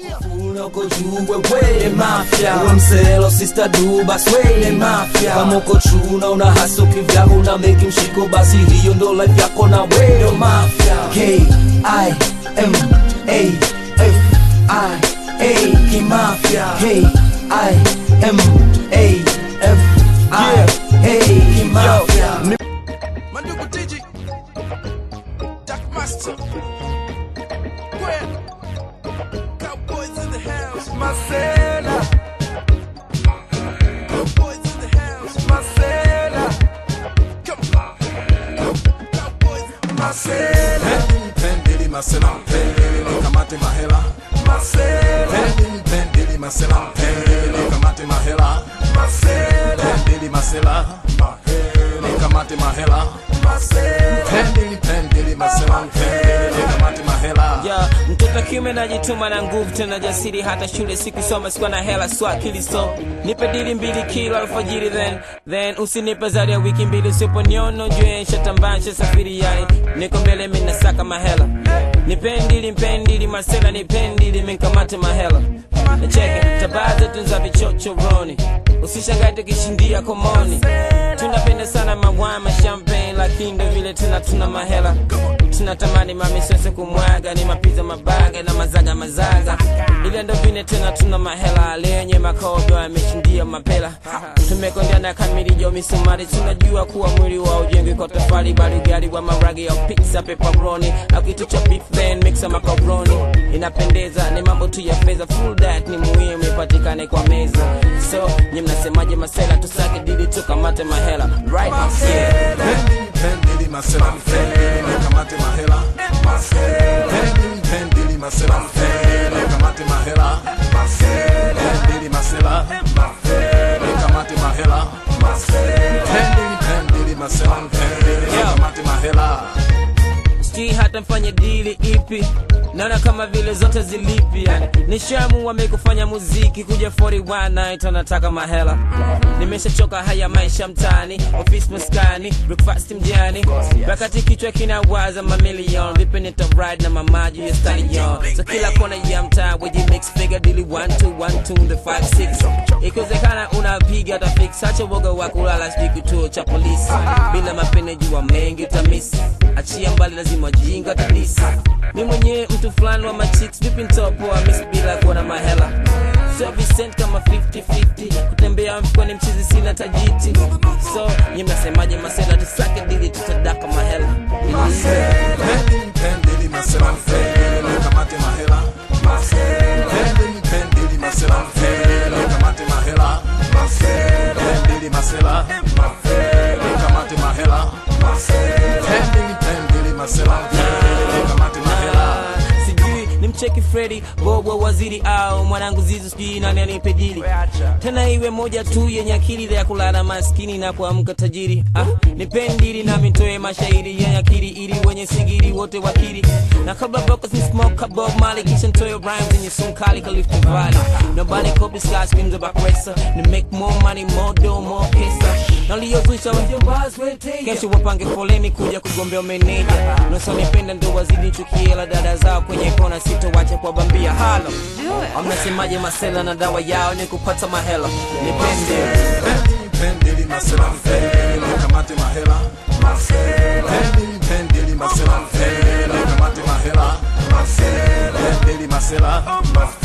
Una uko juu wewe mafia Uwe mselo sister du basi wewe mafia Kama uko chuna una haso kivyako una make mshiko basi hiyo ndo life yako na wewe mafia K I M A F I A kimafia K I M A F I A kimafia Mandugu Digi Jack Master Gwen Cowboys in the house Marcela Cowboys in the house Marcela Come on Cowboys Marcela Pendili masela, pendili kamate mahela. Marcela Pendili pendili masela, pendili kamate mahela. Marcela Pendili masela, pendili kamate mahela. Marcela Pendili pendili masela, pendili kamate mahela. ya mtoto kiume najituma na nguvu tena jasiri hata shule sikusoma sikuwa na hela swa akili so nipe dili mbili kila alfajiri then then usinipe zaidi ya wiki mbili usiponiono jue nshatambansha safiri yani niko mbele minasaka mahela nipendili mpendili masela nipendili minkamate mahela nacheke tabaa zetu za vichochoroni usishangae tukishindia komoni tunapenda sana mawama champagne lakini ndo vile tena tuna mahela tunatamani mamisose kumwaga ni mapiza mabaga na mazaga mazaga ile ndo vile tena tuna mahela lenye makogo yameshindia mapela tumekondeana kamili jo misumari tunajua kuwa mwili wa ujengi kwa tofali bali gari wa maragi ya pizza pepperoni au kitu cha beef then mixa macaroni inapendeza ni mambo tu ya fedha full that ni muhimu ipatikane kwa meza so nyi mnasemaje masela tusake dili tukamate mahela right yeah. Pendili pendili masela, pendili kamate mahela. Pendili pendili masela, pendili kamate mahela. Pendili masela, pendili kamate mahela. Pendili pendili masela, pendili kamate mahela. sijui hata mfanye dili ipi naona kama vile zote zilipi yani nishamu wamekufanya muziki kuja 41 night anataka mahela nimeshachoka haya maisha mtani ofisi maskani breakfast mjani wakati kichwa kinawaza mamilion vipi nita ride na mamaji ya stallion so kila kona ya mtaa weji mix figure dili 1 2 1 2 the 5 6 ikiwezekana unapiga hata fix acha woga wa kulala sijui kituo cha polisi bila mapene jua mengi utamisi achia mbali lazima jinga kabisa mi mwenyewe mtu fulani wa machicks vipi ntopoa mis bila kuwa na mahela so Vincent kama 50-50 kutembea mfukoni mchizi sina tajiti so nyi mnasemaje masela tusake dili tutadaka mahela Pendili pendili masela, pendili kamate mahela. Pendili pendili masela, pendili kamate mahela. Pendili masela, pendili kamate mahela. Pendili pendili masela, pendili kamate mahela. sijui ni mcheki fredi bobo waziri au mwanangu zizu sijui nani anipe dili tena iwe moja tu yenye akili ya kulala maskini na kuamka tajiri ah, nipendili nami ntoe mashairi yenye akili ili wenye sigiri wote wakiri na kabla vocals ni smoke bob mali kisha ntoe rhymes yenye sumu kali kalifti valley nobody copies sky screams about racer to make more money more dough more pesa naliyozusha kesho wapange foleni kuja kugombea meneja nosonipenda ndo wazidi chukiela dada zao kwenye kona sitowache kwa bambia halo amnasemaje masela na dawa yao ni kupata mahela nipende Pendili pendili masela, pendili kamate mahela. Pendili pendili masela, pendili kamate mahela. Pendili masela,